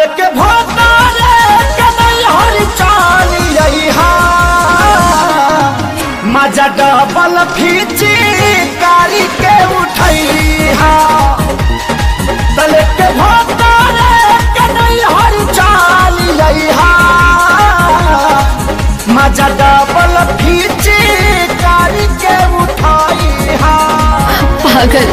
तले के भोतारे के नैहर चाली हा मजा डबल फीची कारी के उठैहा तले के भोतारे के नैहर चाली हा मजा डबल फीची कारी के उठैहा पागल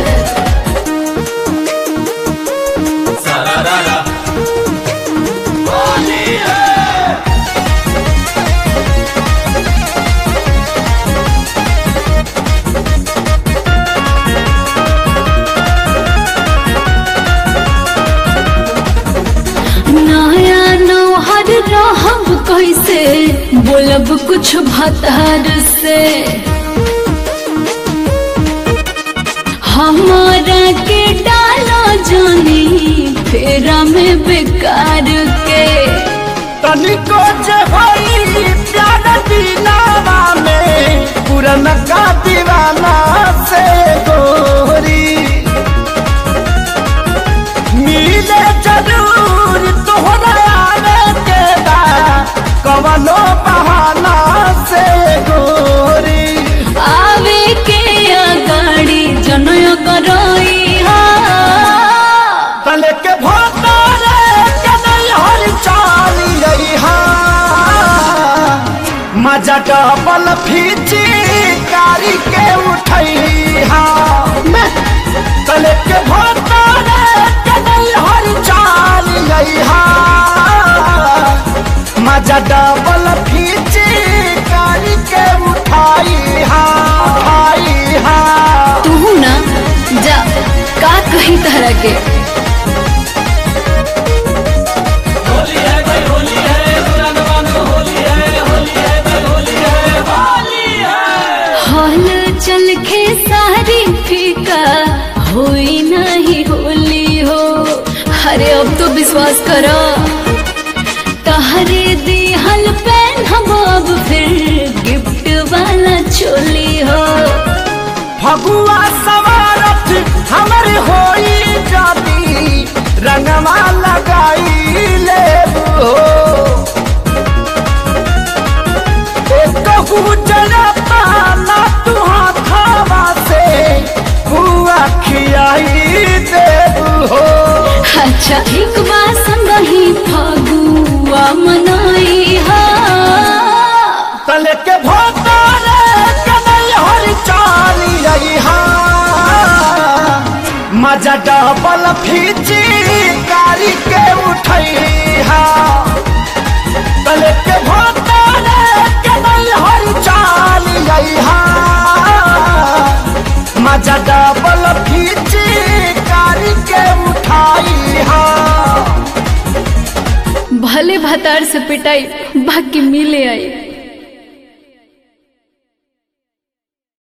नया नौहर रहब कैसे बोलब कुछ भतार से हमारा के डालो जानी फेरा में बेकार के तनिको जे होई प्यार दीनावा में पुरन का दीवाना से गोरी मिले जरूर तोहरा आवे के बा कवनो बहाना से गोरी आवे के अगाड़ी जनय करई तले के भोतारे के नैहर चाली रही हा मजा डबल फीची कारी के उठई हा तले के भोतारे के नैहर चाली रही हा मजा डबल फीची कारी के उठाई हा उठाई हा तू ना जा का कही तरह के होली है भाई होली है पुरान बानो होली है होली है भाई होली है होली है हल चल के सारी फीका होई नहीं होली हो अरे अब तो विश्वास करो तहरे दिहल पेन हम अब फिर गिफ्ट वाला चोली हो फगुआ सवारत हमर होई जाती रंगवा लगाई ले हो कहू जरता ना तू हाथावा से हुआ खियाई दे हो अच्छा एक बार संगही फगुआ मनाई हा तले के भोतारे के नैहर चाली रही हा मजा डबल फीची कारी के उठई हा तले के भोतारे के नैहर चाली रही हा मजा डबल फीची कारी के उठाई हा भले भतार से पिटाई बाकी मिले आई